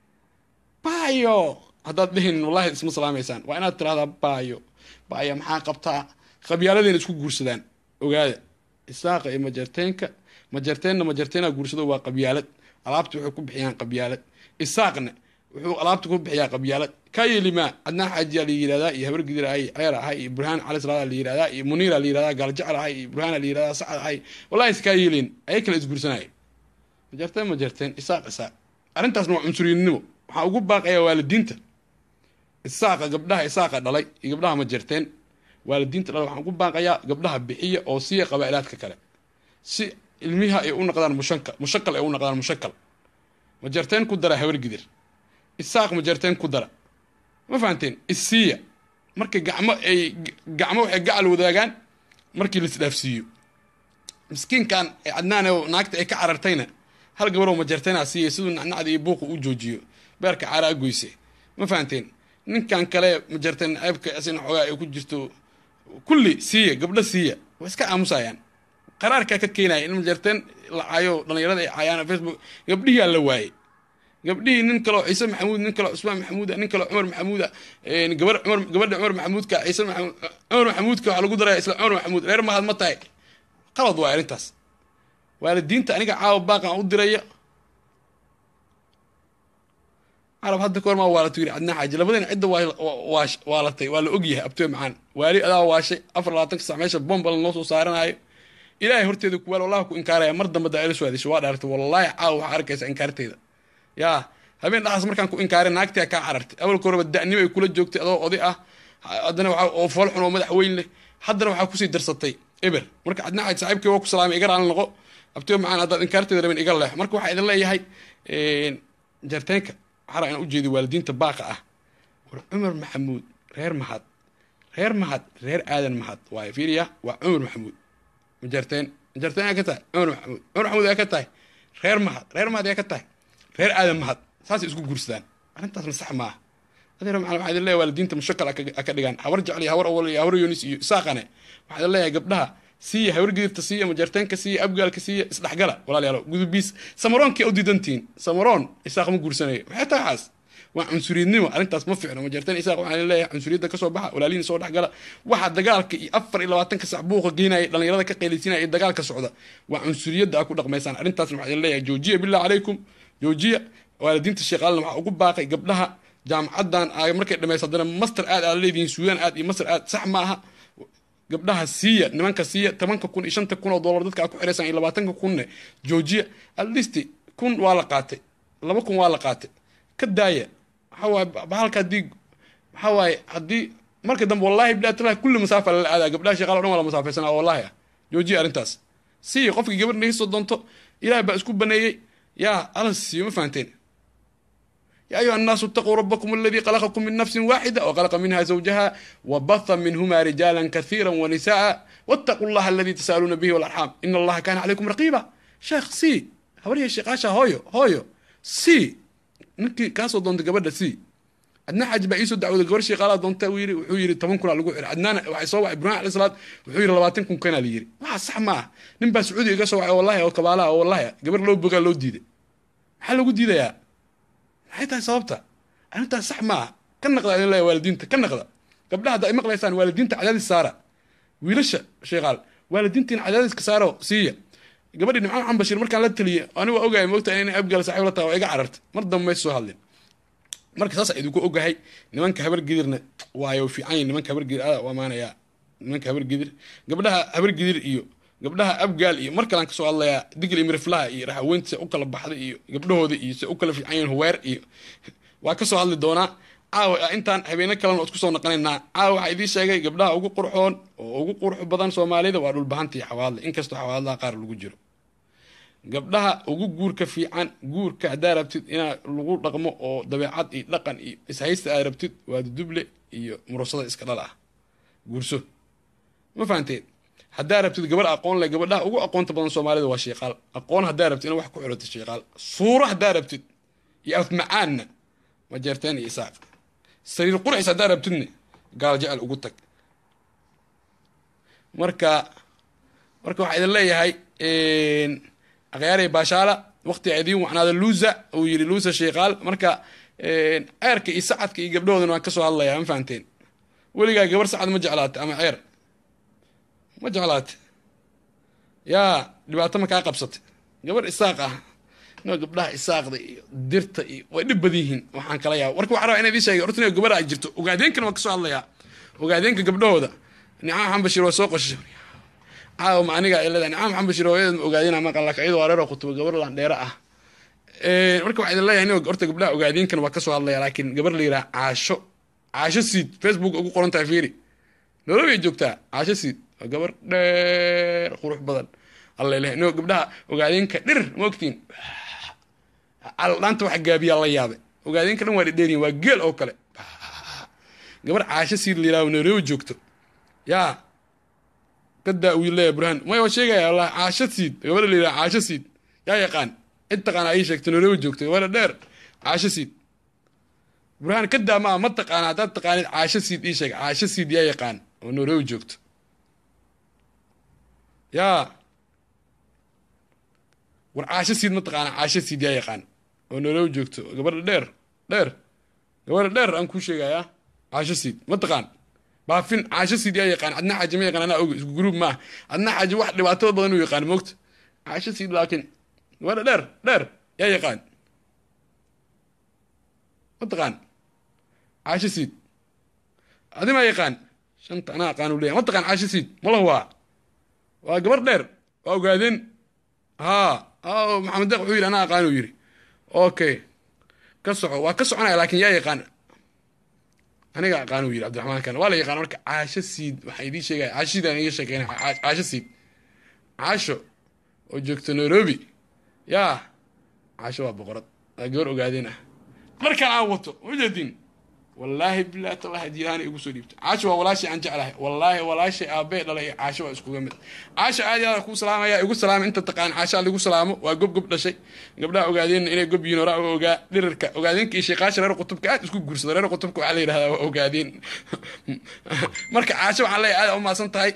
baayo haddaad dhihin wallahi isma salaamaysaan waa inaad tirahdaa baayo baayo maxaa qabtaa qabyaaladayna isku guursadaan ogaada isaaqa iyo majarteenka majarteenna majarteenaa guursado waa qabyaalad alaabta waxay ku bixiyaan qabyaalad isaaqna wuxuu alaabta ku bixiyaa qabyaalad kayelimaa cadnaan xaajiyaa la yirahdaa iyo habar gidir ahay ceer ahay iyo burhaan cali salaada la yirahdaa iyo muniira la yirahdaa gaaljacal ahay iyo burhaana la yirahdaa sacad ahay wallahi iskaa yeelin ayay kala isguursanaya majarteen majarteen isaaq isaaq arrintaasna waa cunsuriyinnimo waxaa ugu baaqayaa waalidiinta isaaqa gabdhaha isaaqa dhalay iyo gabdhaha majarteen waalidiinta dhalay waxaan ugu baaqayaa gabdhaha bixiya oo siiya qabaa'ilaadka kale si ilmiha ay u noqdaan mushanka mushakal ay u noqdaan mushakal majarteen ku dara habar gidir isaaq majarteen ku dara ma fahanteen isiiya markay gacmo ay gacmo waxay gacal wadaagaan markii laisdhaafsiiyo miskiinkan ee cadnaan oo naagta ay ka carartayna hal gabaroo majarteenaa siiyay siduu nacnacda iyo buuqa u joojiyo beerka caaraa goyse ma fahanteen ninkan kale majarteen ceebka isina xoogaa ay ku jirto kulli siiya gabdho siiya waa iska aamusayaan qaraarkaa ka keenaya in majarteen la caayo dhalinyarada ay caayaan facebook gabdhihiaa la waayey gabdhihii nin kaleo ciise maxamuud nin kaleo cusmaan maxamuuda nin kaleo cumar maxamuuda gabar cumar gabadha cumar maxamuudka ciise maxamuud cumar maxamuudka waxaa lagu daraya isla cumar maxamuud reer mahad ma tahay qalad waay arrintaas waalidiinta aniga caawa baaqan u diraya carab hadda kahor maa waalato yiri cadnaa xaaji labadeen cidda waa waalatay waa la ogyahay abtooy macaan waali adaa waashay afar labaatanka sac meesha bombal noo soo saaranayo ilaahay horteeda kuwaal wallahi ku inkaaraya mar dambe daa ila soo hadisho waa dhaartay wallahi caawa waxaa arkaysa inkaarteeda yaa habeen dhaxaas markaan ku inkaaray naagtii kaa carartay awalka horeba da'nimo ay kula joogtay adoo oday ah haddana waxaa oo fool xun oo madax weyn leh haddana waxaa kusii darsatay eber marka cadnaa xaaji saaxiibkii waa ku salaamay iga raalli noqo abtooy macaan haddaad inkaarteeda rabin iga leex marka waxaa idin leeyahay jarteenka waxaa rabaa inaan ujeediyo waalidiinta baaqa ah war cumar maxamuud reer mahad reer mahad reer aadan mahad waayo fiiriya waa cumar maxamuud majarteen majarteen yaa ka tahay cumar maxamuud cumar maxamuud yaa ka tahay reer mahad reer mahad yaa ka tahay reer aadan mahad saasay isku guursadaan arrintaasna sax maaha adeer macana waxaa idin leeyahay waalidiinta mushakal ka dhigaan hawar jecel iyo hawar awal iyo hawar yonis iyo isaaqane waxaa idin leeyahay gabdhaha siiya hawar gidirta siiya majarteenka siiya abgaalka siiya isdhexgala walaalayaalo gudubiis samaroonkii u diidantihiin samaroon isaaq ma guursanayo maxay tahay waxaas waa cunsuriidnimo arrintaas ma ficno majarteen isaaq waxaan leeyahay cunsuriyadda kasoo baxa walaalihiin soo dhexgala waxa dagaalka iyo afar iyo labaatanka sac buuqa geenaya dhalinyarada ka qaylaysiinaya iyo dagaalka socda waa cunsuriyadda aa ku dhaqmaysaan arrintaasna waxaa idin leeyahay joojiya billah calaykum joojiya waalidiinta sheeqaalna waxaa ugu baaqay gabdhaha jaamacaddan a markay dhamayso haddana master aad aad leedihiin suudaan aad iyo master aad sax ma aha gabdhaha siiya nimanka siiya tobanka kun iyo shanta kun oo dollar dadka aa ku xiraysan iyo labaatanka kunne joojiya at least kun waa la qaatay laba kun waa la qaatay ka daaya waxaa waaye bahalka haddii waxaa waaye haddii marka dambe wallahi bilaatalahi kulli masaafa lala aadaa gabdhaha sheeqaal o dhan waa la masaafaysanaa wallahi ah joojiya arrintaas siiya qofkii gabar nagasoo doonto ilaah baa isku baneeyey yaa ala siiyo ma fahanteen يا أيها الناس اتقوا ربكم الذي خلقكم من نفس واحدة وخلق منها زوجها وبث منهما رجالا كثيرا ونساء واتقوا الله الذي تسألون به والأرحام إن الله كان عليكم رقيبا شيخ سي هوري الشيخ عاشا هويو هويو سي نكي كاسو دونت قبل سي عدنا حاج بايسو دعوة قبل شي قال دونت ويري وحيري تمن كنا لغو عدنا waxay soo wacay Ibrahim alayhi salaat wuxuu yiri 20 kun kana liyiri waxa sax ma nin baa Sacuudi iga soo wacay wallahi oo kabaala wallahi gabar loo boga loo diiday waxa lagu diidayaa maxay tahay sababta arrintaas sax maaha ka naqda idin leeya waalidiinta ka naqda gabdhaha hadda ay maqlaysaan waalidiinta cadaadis saara wiilasha sheeqaal waalidiintiin cadaadiska saaro siiya gabadhii nimcaan maxamed bashiir markaan la taliyey ani waa ogahay moogta inay abgaal saaxiib la tahay waa iga carartay mar dambe maysa soo hadlin marka saas idinku ogahay nimanka habar gidirna waayo fiican yihin nimanka habar gidir adaa u amaanayaa nimanka habar gidir gabdhaha habar gidir iyo gabdhaha abgaal iyo mar kalaan kasoo hadlayaa digl imiriflaha iyo raxaweynta se u kala baxday iyo gabdhahooda iyo se u kala fiican yihin huweer iyo waa kasoo hadli doonaa caawa intaan habeeno kalena isku soo naqanaynaa caawa waxaa idiin sheegay gabdhaha ugu qurxoon oo ugu qurux badan soomaalida waa dhulbahantii xawaadle inkastoo xawaadlaha qaar lagu jiro gabdhaha ugu guurka fiican guurka haddaa rabtid inaa lagu dhaqmo oo dabeecad iyo dhaqan iyo ishaysta aad rabtid waa duduble iyo murasada iska dhal ah guurso ma fahanteed haddaa rabtid gabar aqoon leh gabadhaha ugu aqoonta badan soomaalida waa sheeqaal aqoon haddaa rabtid ina wax ku xidhatid sheeqaal suuro haddaa rabtid iyo afmacaanna ma jeerteen iyo isaaq sariir qurxis haddaa rabtidna gaal jecel ugu tag marka marka waxaa idin leeyahay akhyaarey baashaala waqtiga idiin wacnaada luusa uu yidhi luusa sheekaal marka ceerka iyo sacadka iyo gabdhahoodana waan kasoo hadlayaa ma fahanteen weligaa gabar sacad ma jeclaata ama ceer ma jeclaata yaa dhibaato ma kaa qabsatay gabar isaaq ah no gabdhaha isaaqda iyo dirta iyo way dhib badan yihiin waxaan kala yaaba warka waxaa rabaa inaa idiin sheegay horta inay gabar ay jirto ogaadeenkana waan kasoo hadlayaa ogaadeenka gabdhahooda nicaa maxamed bashiir waa soo qoshay caawa ma aniga ay leedahay nicaa maxamed bashiir hooyadeed ma ogaadina maqalak iyadoo areero kutuba gabar landheere ah marka waxaa idin leeyahay nin horta gabdhaha ogaadeenkana waa kasoo hadlaya laakiin gabar la yidhaha caasho caasho siid facebook ugu qoran tahay fiiri nolobay joogtaa caasho siid waa gabar dheer qurux badan alla ilahay no gabdhaha ogaadeenka dhir ma ogtiin aldhaanta wax gaabiyaa la yaabe ogaadeenka dhan waa dhedheeriyin waa geel oo kale gabar caasho siid la yidhaha nairobi joogto yaa kadaa uu leeyahay burhaan maya waa sheegaya wallahi caasho siid gabadha la yidhaha caasho siid yaa yaqaan cid taqaana ay sheegto nairobi joogto gabadha dheer caasho siid burhaan kadaa maa ma taqaana haddaad taqaanid caasho siid ii sheeg caasho siid yaa yaqaan oo nairobi joogto yaa war caasho siid ma taqaana caasho siid yaa yaqaan oo nairobi joogto gabadha dheer dheer gabadha dheer aan kuu sheegayaa caasho siid ma taqaan baafin caasho siid yaa yaqaan adna xaaji ma yaqaan anaa og isku gruub maaha adna xaaji wax dhibaatada badan uu yaqaan moogta caasho siid laakiin gabadha dheer dheer yaa yaqaan ma taqaan caasho siid adi maa yaqaan shanta anaa aqaan uu leeyahay ma taqaan caasho siid malah waa waa gabar dheer waa ogaadeen haa maxamed deeq wuxuu yidhi anaa aqaan uu yidhi okay ka soco waa ka soconaya laakiin yaa yaqaan aniga aqaan uu yidhi cabdiraxmaan kan waa la yaqaan marka caasho siid waxaa idiin sheegaya caasho siid aan iga sheekeyna caasho siid caasho oo joogto nairobi yaa caasho waa boqorad waa gabar ogaadeen ah markaan aan wato ujeedin wallaahi bilahi tallahi diilaana igu soo dhiibta caasho waa walaashay aan jeclahay wallaahi walaashay aabee dhalay iyo caasho waa iskuga mid caasho aad iyo aad kuu salaamaya igu salaama inta taqaan caasho aligu salaamo waa gob gob dhashay gabdhaha ogaadeen inay gob yihiin horaa u ogaa dhirirka ogaadeenka iyo sheekaasha reer qutubka aad isku guursado reer qutubka waxaa la yidhahdaa waa ogaadeen marka caasho waxaan leeyahay aad umaasan tahay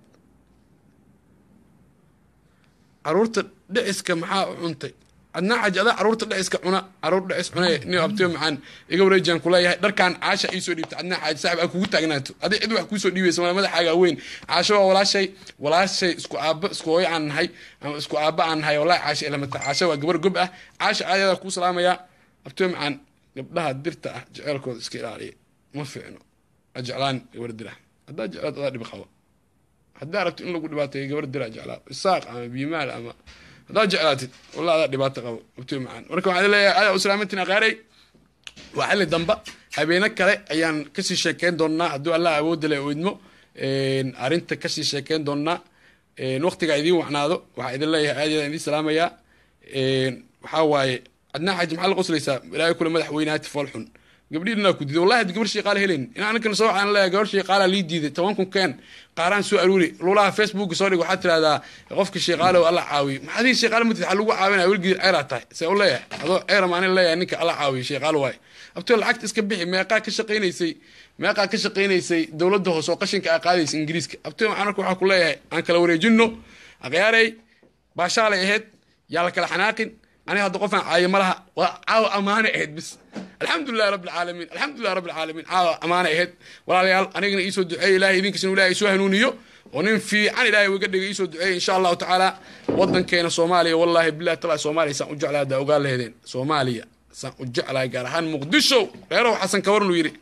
caruurta dhiciska maxaa u cuntay adnaa xaji adaa caruurta dheciska cuna caruur dhecis cunay nin abtiyo macaan iga wareejaan kuleeyahay dharkaan caasha iisoo dhiibta adnaa xaaji saaxib aa kugu taagnaato adi cid wax kuusoo dhiibaysa maa madaxaaga weyn caasho waa walaashay walaashay isku aaba isku hooyo aan nahay ama isku aaba aan nahay wallahi caasha ilamata caasho waa gabar gob ah caasha aadadaa kuu salaamayaa abtiyo macaan gabdhaha dirta ah jeceelkooda iska ilaaliya ma fiicno a jeclaan gabar dira haddaa jeclaad adaa dhib qabo haddaa rabto in lagu dhibaateeyo gabar dira jeclaa isaaq ama biimaal ama haddaad jeclaatid wallah adaa dhibaato qabo abtiyo macaan marka waxaan leeyahay adaa u salaamantiin aqaaray waa xilli damba habeeno kale ayaan kasii sheekeyn doonaa hadduu allah awoodda le u idmo arrinta kasii sheekeyn doonaa waqtigaa idiin wacnaado waxaa idin leeyahay aad yadaan idiin salaamayaa waxaa waaye adnaa xaaji maxaa la qoslaysaa ilaahay kule madaxweynaati fool xun gabdhii dhanaa ku diiday wallahi haddi gabar sheeqaala helayn in anakan soo waxaan leeyahay gabar sheeqaala lii diiday toban kun keen qaaraan soo aruuri lulaha facebook soo dhig waxaad tirahdaa qofka sheeqaalow alla caawiyo maxadii sheeqaalo matid waxaa lagu caawinaya weligeed ceeraa tahay see u leeyahay adoo ceera maanin leeyahay ninka alla caawiyo sheeqaalo waaye abtoo lacagta iska bixi meeqaa ka shaqaynaysay meeqaa ka shaqaynaysay dowladda hoose oo qashinka aa qaadaysa ingiriiska abtoo maxaa marka waxaa ku leeyahay aan kala wareejino akhyaarey baashaalay ahayd yaa la kala xanaaqin aniga hadda qofaan caayo ma laha waa caawa amaane ahayd bis alxamdulilahi rabbi alcaalamiin alxamdulilah rabbi alcaalamiin caawa amaane ahayd walaalayaal anigana iisoo duceeya ilahay idinkiisna ilahay isoo hanuuniyo oo nin fiican ilahay wiga dhigay iisoo duceeya insha allahu tacaala wadankeena soomaaliya wallahi billahi taala soomaaliya saan u jeclaa haddaa ogaa laheedeen soomaaliya saan u jeclahay gaar ahaan muqdisho reerow xasan kabarnu yidhi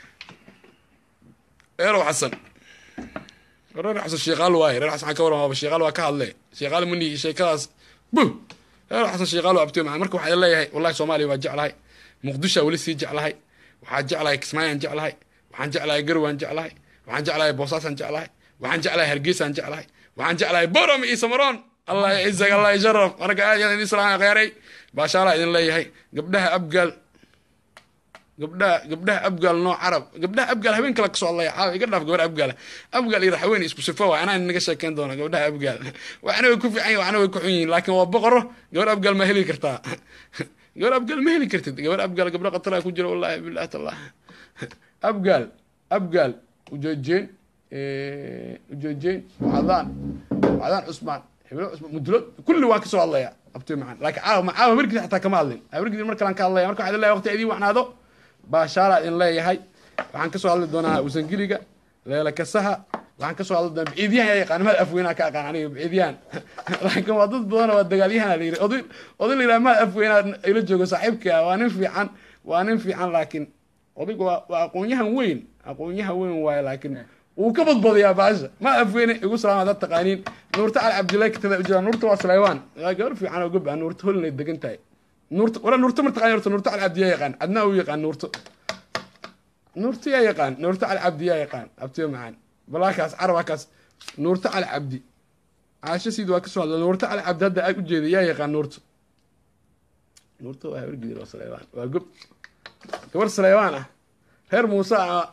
reerow xasan reer xasan sheekaal waaye reer xasan kabar waaba sheekaal waa ka hadle sheekaal mani sheekadaas buh reer xasan sheekaal waa abtiyo macaan marka waxaa leeyahay wallahi soomaaliya waa jeclahay muqdisho weli sii jeclahay waxaan jeclahay kismaayaan jeclahay waxaan jeclahay garowaan jeclahay waxaan jeclahay boosaasaan jeclahay waxaan jeclahay hargeysaan jeclahay waxaan jeclahay borom iyo samaroon allah yacizak allah yasharaf marka aad yaan idin salaam kheyray baashaalaa idin leeyahay gabdhaha abgaal gabdhaha gabdhaha abgaal noo carab gabdhaha abgaal habeen kale kasoo hadlaya caawa iga dhaaf gabar abgaala abgaal iyo raxweyn isku sifo waa anaa naga sheekeyn doona gabdhaha abgaal waxna way ku fiican yihin waxna way ku xun yihiin laakiin waa boqoro gabar abgaal ma heli kartaa gabar abgaal ma heli kartid gabar abgaal gabdho qatala ku jira wallahi billahi tallah abgaal abgaal ujoojeen ujoojeen wacdaan wacdaan cusmaan heblo cusmaan mudulod kulli waan kasoo hadlaya abti macaan laakiin caawa caawa habargidi xataa kama hadlin habargidi mar kalaan ka hadlaya marka waxaa idin leeyahay waqti idin wacnaado baashaalaa idin leeyahay waxaan kasoo hadli doonaa wasangiliga leela kasaha waxaan kasoo hadli doonaa biciidyahan yaa yaqaan maad afweynaa ka aqaan aniga biciidyahan laakiin waa dad badan waa dagaalyahana la yiri oday oday la yidhaha maad afweynaa ila joogo saaxiibka waa nin fiican waa nin fiican laakiin odaygu waa waa aqoonyahan weyn aqoonyahan weyn waaye laakiin wuu ka badbadiyaa baasha ma afweyne igu salaama dad taqaaniin nuurta cali cabdillahi katada ujira nuurta waa saleywaan waa gabar fiican oo gob ah nuurta holinay degan tahay nuurta wala nuurta ma taqaan horta nuurta cali cabdi yaa yaqaan adnaa uu yaqaan nuurta nuurta yaa yaqaan nuurta cali cabdi yaa yaqaan abtiyo macaan balaakaas carabakaas nuurta cali cabdi caasho siid waa kasoo hadla nuurta cali cabdi hadda aad ujeeda yaa yaqaan nuurta nuurta waa habar gidin oo saleywaan waa gob gabar saleywaan ah reer muuse ah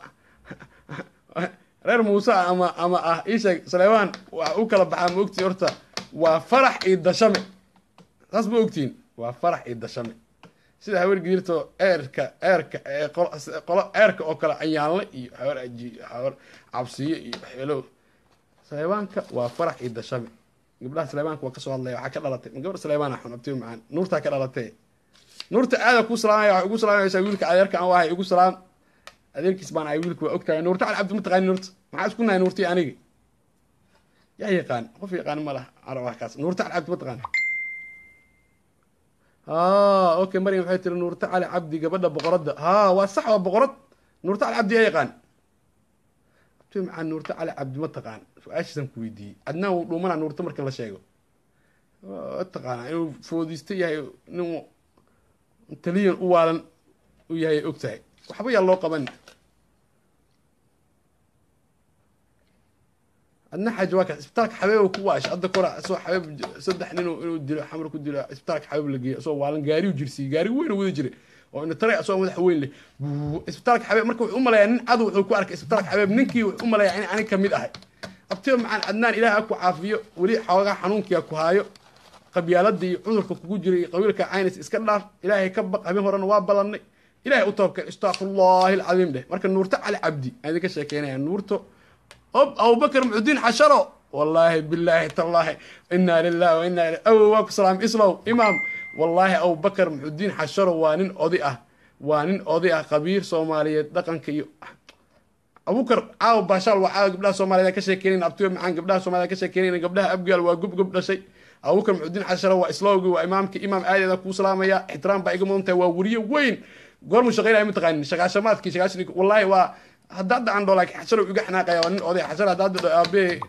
reer muuse ah ama ama ah iisheeg saleywaan waa u kala baxaa ma ogtiin horta waa farax iyo dashame saas ma ogtiin waa farax iyo dashame sida hawer gidirto eerka eerka qolo eerka oo kale ayaanle iyo hawer aji hawer cabsiye iyo waxyeelo saleywaanka waa farax iyo dashame gabdhaha saleywaanka waa kasoo hadlaya waxaa ka dhalatay ma gabar saleymaan xun abtiyo macaan nuurtaa ka dhalatay nuurta aada ku salaamaya waxay ugu salaamaysaa wiilka adeerka aan wahay igu salaam adeerkiis baan ay wiilka waa ogtahay nuurta cali cabdi ma taqaani nuurta maxaa isku nahay nuurtii aniga yaa yaqaan qof yaqaan ma laha carabakaas nuurta cali cabdi ma taqaani ha okay maryam waxay tiri nuurta cali cabdi gabadha boqoradda ha waa sax waa boqorad nuurta cali cabdi yaa yaqaan abti macaan nuurta cali cabdi ma taqaan su-aashiisan ku weydiiyey adnaa wuu dhuumanaa nuurta marka la sheego taqaanaa inuu foodiista yahay nin taliyan u waalan u yahay og tahay waxba yaa loo qaban adna xaaji waa kaas isbitaalka xabeeb ku waash hadda kora isagoo xabeeb saddex nin inuu dilo xamar ku dilo isbitaalka xabeeb la geeyo isagoo waalan gaariu jirsiiyey gaari weyn oo wada jiray oo ina taray asagoo madax weyn leh isbitaalka xabeeb marka wuxuu u malayaa nin cadow wuxuu ku arkay isbitaalka xabeeb ninkii wuxuu u malayaa in anig kamid ahay abtiyo macaan adnaan ilaah ha ku caafiyo weli xoogaa xanuunkiya ku haayo qabyaalada iyo cudurka kugu jira iyo qabiilka caynis iska dhaaf ilaahay ka baq habeen horena waa ballanay ilahay u toobkeen astaqfirullahi alcadiim dheh marka nuurto cali cabdi aan idinka sheekeynaya nuurto ob abubakar muxudiin xasharo wallaahi bilaahi tallaahi inaa lillahi wa inaa ilay awow waa ku salaam islow imaam wallaahi abubakar muxudiin xasharo waa nin odi ah waa nin odi ah qabiir soomaaliyeed dhaqanka iyo abubakar caawa baashaal waa caawa gabdhaha soomaaliyed ka sheekeynayna abtiyo macaan gabdhaha soomaaliyed ka sheekeynayna gabdhaha abgaal waa gob gob dhashay abubakar muxudiin xasharo waa islowgi waa imaamka imaam aadeeda kuu salaamaya ixtiraam baa iga mudan tahay waa weriye weyn goormu shaqeynaya mataqaanin shagaashamaadkii shagaashani wallaahi waa hadda hadda aan dho laakiin xasharo iga xanaaqaya waa nin oday xasharo hadda hadda dho aabe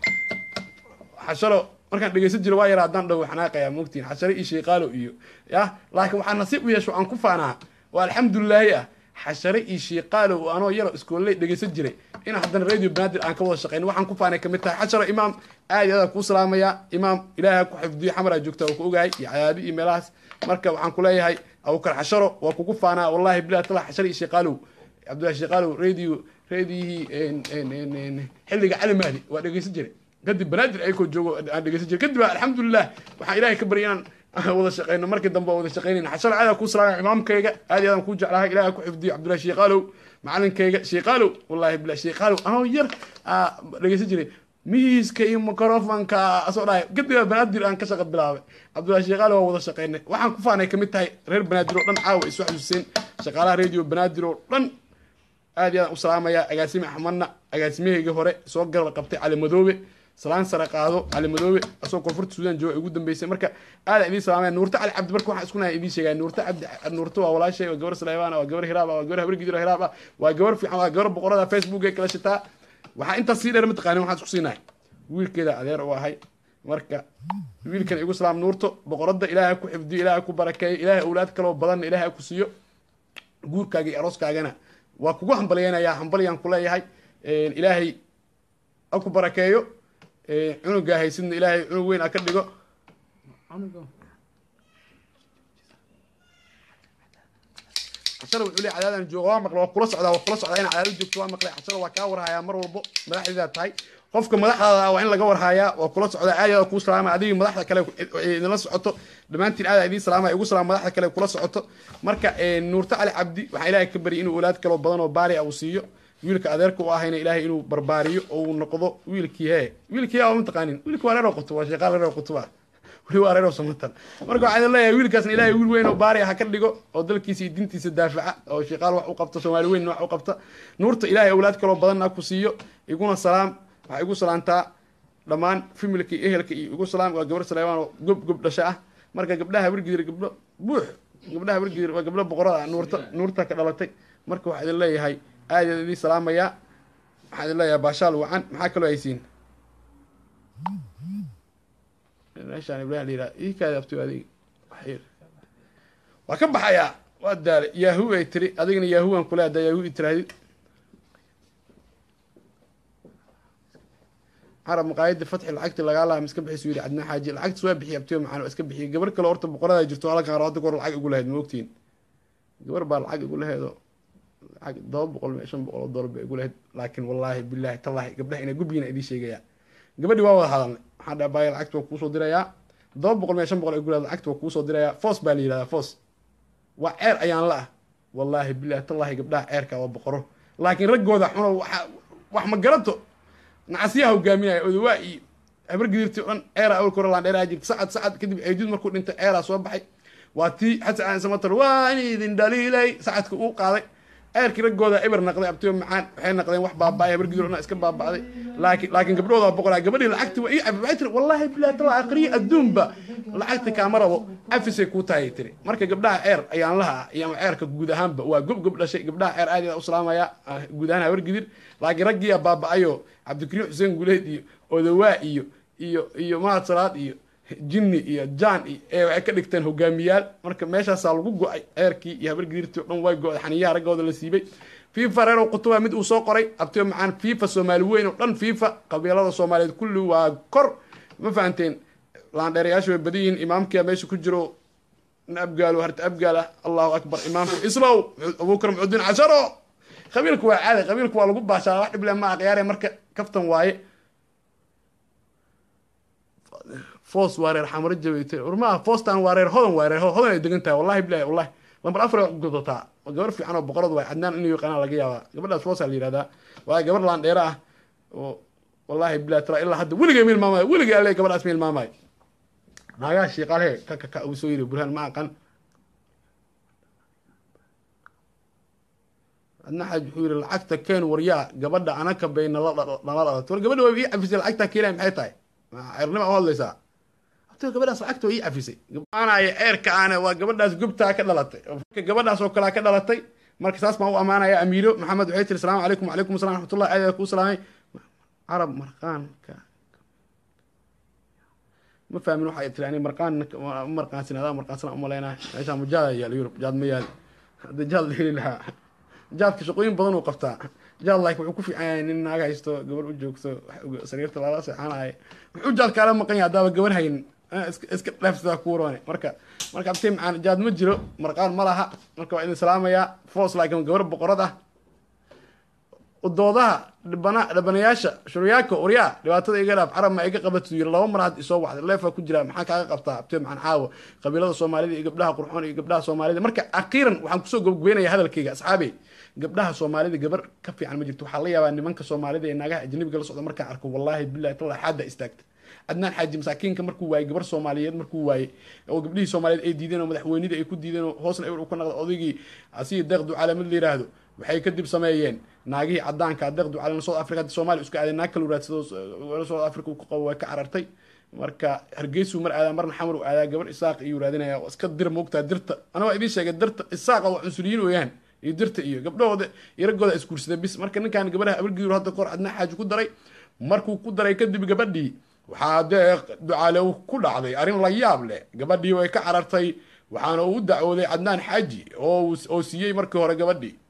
xasharo markaan dhegeysan jiro waa yara haddaan dhow xanaaqaya mogtiin xasharo iyo sheeqaalo iyo yah laakiin waxaa nasiib u yeesho aan ku faanaa waa alxamdulilaahi ah xashare iyo sheeqaalo oo anoo yaro iskooley dhegeysan jiray in haddana radio banaadir aan ka wada shaqeyno waxaan ku faanay kamid tahay xasharo imaam aad iyo aad kuu salaamaya imaam ilaaha ku xifdiyo xamar aa joogta waa ku ogahay iyo cadaabi iyo meelahaas marka waxaan ku leeyahay abukar xasharo waa kugu faanaa wallahi bilah tala xashare iyo sheeqaalow cabdullahi sheeqaalow radio radiyihii xilliga cali mahdi waa dhegeysan jiray kadib banaadir ayakoo joogo aan dhegeysan jiray kadib alxamdulilah waxaan ilaahay ka baryay inaan wada shaqeyno markii dambe wada shaqeynayna xasharo aad kuu salaamaya imaamkayga aad iyo aadaan kuu jeclahay ilaha ku xifdiyo cabdullahi sheeqaalow macalinkayga sheeqaalow wallahi bilah sheeqaalow anoo yar dhegeysan jiray miiska iyo microfonka asoo dhahay kadib banaadir aan ka shaqa bilaabay cabdullahi sheeqaalow waa wada shaqeynay waxaan ku faanay kamid tahay reer banaadir oo dhan caawa isu xasuuseen shaqaalaha radio banaadir oo dhan aad iyo aadaan u salaamaya agaasime axmadna agaasimahayga hore soo garab qabtay cali madoobe salaan sare qaado cali madoobe asagoo koonfurta suudaan jooga ugu dambeysay marka aadaan idiin salaamaya nuurta cali cabdi marka waxaan isku nahay idiin sheegaya nuurta cabdi nuurta waa walaashay waa gabar saleybaan waa gabar hiraab waa gabar habar gidiro hiraab ah waa gabar fiican waa gabar boqorada facebook ay kala shitaa waxaa intaas sii dheer mataqaanin waxaan isku siinahay wiilkeeda adeer u ahay marka wiilkan igu salaam nuurto boqoradda ilaaha ku xifdiyo ilaaha ku barakeeyo ilaahay awlaad kaloo badanna ilaaha ku siiyo guurkaaga iyo arooskaagana waa kugu hambalyeynayaa hambalyaan ku leeyahay ilaahay ha ku barakeeyo cunugaa haysidna ilaahay cunug weyn a ka dhigo casharo wuxuu leey cadaadan jooga waa maqla waa kula socdaa waa kula socdaa in cadaad u joogto waa maqlay casharo waa kaa warhayaa mar walbo madaxdeedaa tahay qofka madaxdaada waa in laga warhayaa waa kula socdaa aadaada kuu salaama adigii madaxda kale idinla socoto dhammaantiin aada idiin salaama igu salaama madaxda kale kula socoto marka nuurta cali cabdi waxaa ilaahay ka baryay inuu olaad kaloo badan oo baari ah uu siiyo wiilka adeerka u ahayna ilaahay inuu barbaariyo oo uu noqdo wiilkii hee wiilkii yaa ma taqaanin wiilkii waa reeroo qutuba sheeqaal reeroo qutuba weli waa reeroo samatan marka waxaan idin leeyahay wiilkaasna ilaahay wiil weyn oo baari ha ka dhigo oo dalkiisa iyo dintiisa daafaca oo sheeqaal wax u qabta soomaali weyn wax u qabta nuurta ilaahay awlaad kaloo badanna ku siiyo iguna salaam waxaa igu salaantaa dhammaan familka iyo ehelka iyo igu salaam waa gabar saleebaan oo gob gob dhasha ah marka gabdhaha wargidir gabdho buux gabdhaha wargidir waa gabdho boqorada ah nuurta nuurta ka dhalatay marka waxaa idin leeyahay aad iyaad idin salaamayaa waxaa idin leeyahay baashaal wacan maxaa kaloo haysiin meeshaan ibrahim la yidhaha ii kaada abto adig waa ka baxayaa waa daale yahu ay tiri adigana yahu aan kule haddaa yahu i tirahdid carab maqaayada fatxi lacagti lagaa laha miska bixisu yidhi cadnaa xaaji lacagtas waa bixiy abtiyo macaan iska bixiy gabar kale horta boqorada jirto halkan hore hadda kahor lacag igu lahayd ma ogtiin gabar baa lacag igu laheedo lacag todoba boqol me shan boqol oo dollar bay igu lahayd laakiin wallaahi billahi tallahi gabdhaha inay gubyiina idiin sheegayaa gabadhii waa wada hadalnay waxaa dhaa baaya lacagta waa kuusoo dirayaa todoba boqol me shan boqol igu lahayd lacagta waa kuusoo dirayaa foos baa la yidhahdaa foos waa ceer ayaan la ah wallaahi billahi tallahi gabdhaha ceerka waa boqoro laakiin raggooda xuno waxa wax ma garato nacasyaha hogaaminaya odawaa iyo habargidirti o dhan ceera awalka hore laan dheeraa jirta sacad sacad kadib ceeduud markuu dhintay ceeraa soo baxay waa tii xasan aan samatar waa in idin dhaliilay sacadka uu qaaday ceerkii raggooda eber naqday abtiyo macaan waxay naqdeen wax baaba'ay habargidir o dhan iska baaba'day laakiin laakiin gabdhooda waa boqolaa gabadhii lacagti waa ii cafi waxay tiri wallaahi billahi tala aqriya adduunba lacagti kaama rabo cafisay kuu tahay tiri marka gabdhaha ceer ayaan laha iyo ama ceerka guud ahaanba waa gob gob dhashay gabdhaha ceer aad u salaamaya guud ahaan habargidir laakiin raggiiya baaba'ayo cabdikariim xuseen guleed iyo odawaa iyo iyo iyo mahad salaad iyo jinni iyo jaan iyo ee waxay ka dhigteen hogaamiyaal marka meeshaasaa lagu go-ay ceerkii iyo habargidirtii o dhan way go-day xaniyaha raggooda la siibay fifa reerow qutuba mid uu soo qoray abtiyo macaan fifa soomaali weyn oo dhan fifa qabiilada soomaaliyeed kulli waa kor ma fahanteen laandheerayaasha way badan yihiin imaamkia meesha ku jiro nin abgaalo harta abgaal ah allahu akbar imaamka islow abuukar muxudiin casharo qabiilku waa caadi qabiilku waa lagu baashaa wax dhib le ma aqyaare marka kaftan waaye foos waa reer xamaro jabeytay urmaha foostan waa reer hodan waa reer hodan ay degan tahay wallahi bilahi wallahi lambar afar ay gudataa gabar fiican oo boqorad waay cadnaan inuu yaqaana laga yaabaa gabadhaas foosaa la yihahdaa waa gabar laandheera ah oo wallahi bilahi tala ilaa hadda weligay ma ilmaamayo weligay alle gabadhaas ma ilmaamayo naagaha shiiqaalhe ka kaka uu soo yiri burhaan ma aqan adna xaaj wuxuu yiri lacagta keen waryaa gabadha anaka bay nala nala dhalato war gabadha waa ii cafisay lacagtaa keenaya maxay tahay ceernima u hadlaysaa abtiga gabadhaas lacagta waa ii cafisay amaanaya ceerka aana waa gabadhaas gubtaa ka dhalatay gabadhaas oo kalea ka dhalatay marka saas baan u amaanaya amiiro maxamed waxay tiri asalaamu calaykum wacalaykum assalam raxmatullah aad kuu salaamay carab marqaanka ma fahmin waxay tiri ani marqaan marqaansin adaa marqaansana umaleynaa meeshaa mujaada yaal yurub jaad ma yaal hadda jaad la heli lahaa jaadka shaqooyin badan uu qabtaa jaad like wuxuu ku fiican yahay nin naaga haysto gabar u joogto sariirta lala seexanaya wuxuu jaad kaala maqan yahay haddaaba gabar hayn iska dhaafsadaa kuuroone marka marka abtay macaan jaad ma jiro marqaan ma laha marka waa idin salaamayaa foos laakiin gabar boqorad ah udoodaha dhibana dhibanayaasha shuryaaka uryaa dhibaatada iga dhaaf carab ma iga qabato yiri laba mar had isoo waxday leefa ku jira maxaa kaaga qabtaa abtee maxaan caawa qabiilada soomaalida iyo gabdhaha qurxoon iyo gabdhaha soomaalida marka akhiiran waxaan kusoo gobgobeynaya hadalkayga asxaabi gabdhaha soomaalida gabar ka fiican ma jirto waxaa la yaabaa nimanka soomaalida ee naagaha ajnabiga la socda markaan arko wallaahi billahi tallahi xaadda istaagta adnaan xaaji masaakiinka markuu waayey gabar soomaaliyeed markuu waayey oo gabdhihii soomaaliyeed ay diideen oo madaxweynida ay ku diideen oo hoosna ewer u ka naqda odaygii asigi deeqdu caalamad la yiraahdo waxay kadib sameeyeen naagihii cadaanka deeqdu caalam south africa soomaaliya isku aaday naag kala raadsado south africa ku qabo way ka carartay marka hargeysuu mar aadaa marna xamar u aadaa gabar isaaq iyuu raadinaya oo iska dir moogtaa dirta ana waa idiin sheegay dirta isaaqa waa cunsuriyiin weeyaan iyo dirta iyo gabdhahooda iyo raggooda isguursadeen bis marka ninkan gabadhaha abargidur hadda kahor adnaa xaaji ku daray markuu ku daray kadib gabadhii waxaa dee ducaalow ku dhacday arrin la yaab leh gabadhii way ka carartay waxaana uu dacwooday cadnaan xaaji oo oo siiyey markii hore gabadhii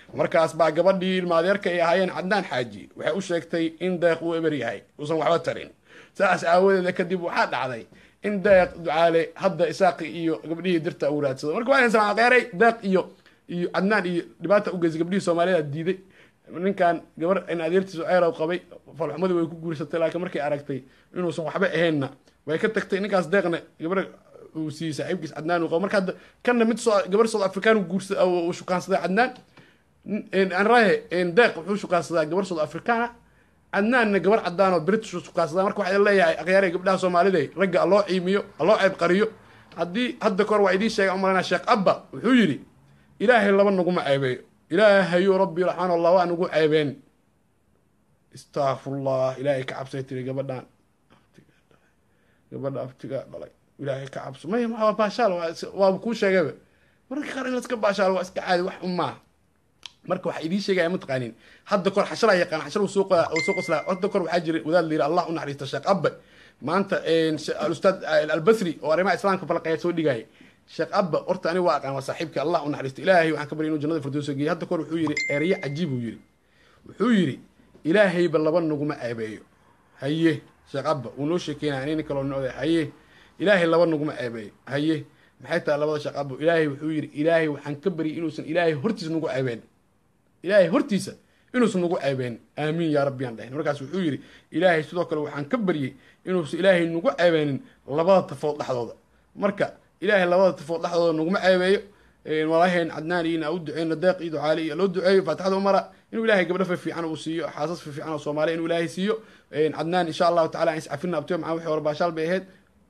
markaas baa gabadhii ilmaadeerka ay ahaayeen cadnaan xaaji waxay u sheegtay in deeq uu eber yahay uusan waxba tarin saas aawadeeda kadib waxaa dhacday in deeq ducaale hadda isaaqi iyo gabdhihii dirta uu raadsado marka waa insan qeeray deeq iyo iyo cadnaan iyo dhibaata u geysay gabdhihii soomaaliyeed diiday ninkan gabar in adeertiisu ceerow qabay falxumadii way ku guursatay laakiin markay aragtay inuusan waxba ahaynna way ka tagtay ninkaas deeqna gabar uu siiyey saaxiibkiis cadnaan uu qabo marka hadda kanna mid soo gabar south african guursa uu shukaansaday cadnaan anrahe deeq wuxuu shukaansadaa gabar south africana cadnaanna gabar cadaan oo british shukaansadaa marka waxaa leeyahay akhyaarey gabdhaha soomaalida ragga aloo ciimiyo aloo ceeb qariyo haddii hadda kahor waa idiin sheega umalanaa sheekh abba wuxuu yidhi ilaahay laba naguma ceebeeyo ilaahayo rabbi raxmaan allah waa nagu ceebeen istakfirullah ilaahay ka cabsay tiri gabadhaan gabadha abtigaa dhalay ilaahay ka cabso maya maa baashaal waaba kuu sheegayba mararka qaar in laska baashaal waa iska caadi wax umaa marka waxaa idiin sheegaya mataqaanin hadda kor xashara yaqaan xashar uu soo soo qoslaa hadda kor waxaa jira wadaad layiri allah u naxariista sheekh abbe maanta alustaad albasri oo arrimaha islaamka falaqeeya soo dhigaya sheekh abba horta aniga waa aqaan waa saaxiibka allah u naxariisto ilaahay waxaan ka baryay inuu jannada firdowsa geeyo hadda kor wuxuu yidhi ereyo cajiib uu yidhi wuxuu yidhi ilaahayba laba naguma ceebeeyo haye sheekh abba wuu noo sheekeynaya anini kaloo noode haye ilaahay laba naguma ceebeeyo haye maxay tahay labada sheekh abbo ilaahay wuxuu yidhi ilaahay waxaan ka baryay inuusan ilaahay hortiisa nagu ceebeen ilaahay hortiisa inuusan nagu ceebeen aamiin yaa rabbi aan dhahin markaas wuxuu yidhi ilaahay sidoo kale waxaan ka baryey inuusan ilaahay nagu ceebeenin labada tafood dhexdooda marka ilaahay labada tafood dhexdooda naguma ceebeeyo walaheen cadnaan iyo ina u duceyno deeq iyo ducaale iyo loo duceeyo faatixada umara inuu ilaahay gabdho fiifiican uu siiyo xaasas fiifiican oo soomaaliya inuu ilaahay siiyo cadnaan insha allahu tacala aan iscafina abtiyo macaa wixii hore baashaal bay ahayd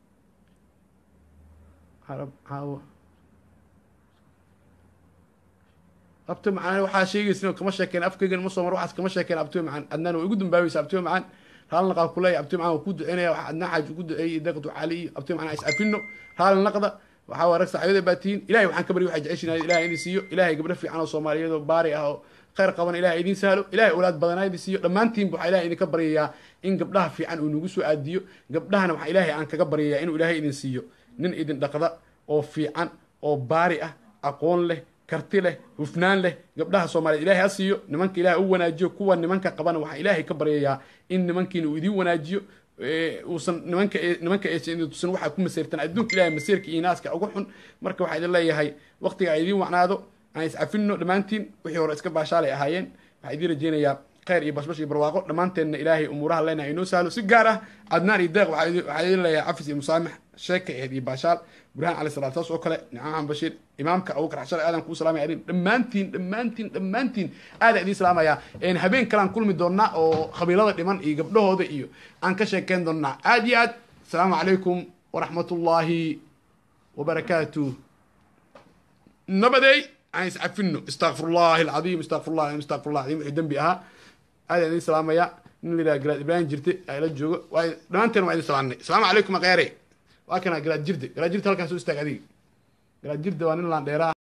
abtiyo macaan waxaa sheegaysin kama sheekeen afkaygan ma soo mar waxaas kama sheekeen abtiyo macaan cadnaan waa igu dambaabaysa abtiyo macaan raalli naqaa kuleeya abtiyo macaan waa ku duceynaya waxa cadnaan xaaji ugu duceeyey deeq ducaale iyo abtiyo macaan iscafino raalli naqda waxaa waa rag saxaabada baa tihiin ilahay waxaan ka barya waxay jeceshiin ilahay idin siiyo ilahay gabdho fiican oo soomaaliyeed oo baari ah oo khayr qaban ilahay idin sahlo ilahay awlaad badanaa idin siiyo dhammaantiinba waxaa ilahay idinka baryayaa in gabdhaha fiican uu nagu soo aadiyo gabdhahana waxaa ilaahay aan kaga baryayaa inuu ilaahay idin siiyo nin idin dhaqda oo fiican oo baari ah aqoon leh karti leh hufnaan leh gabdhaha soomaaliyed ilahay ha siiyo nimanka ilahay u wanaajiyo kuwa nimanka qabana waxaa ilaahay ka baryayaa in nimankiina uu idiin wanaajiyo uusan nimanka nimanka aysan idin tusin waxaa ku maseyrtaan adduunka ilahay maseerka iyo naaska ugu xun marka waxaa idin leeyahay waqtiga ay idiin wacnaado aan iscafino dhammaantiin wixii hore iska baashaalay ahaayeen waxaa idiin rajeynayaa khayr iyo bashbash iyo barwaaqo dhammaanteenna ilaahay umuuraha leenahay inoo sahlo si gaar ah cadnaan iyo deeq waxaa idin leeyahay cafis iyo musaamax sheeka ahayd iyo baashaal burhaan cali salaam taas oo kale nicmo maxamed bashiir imaamka abubakar xashar aadan kuu salaamaya adin dhammaantiin dhammaantiin dhammaantiin aada idiin salaamaya habeen kalaan kulmi doonaa oo qabiilada dhiman iyo gabdhahooda iyo aan ka sheekeyn doonaa aad iyo aad asalaamu calaykum waraxmat ullaahi wabarakaatu nabadey aan iscafino istakfir ullahi alcadiim istakfir ullah istakfir ullah alcadiim wixii dembi ahaa aad idiin salaamaya nin la yidhaha garaad ibraahim jirte ayla joogo waa dhammaanteen waa idin salaamnay asalaamu calaykum akheere waa kana garaad jirde garaad jirde halkaan soo istaag adiga garaad jirde waa nin laan dheeraa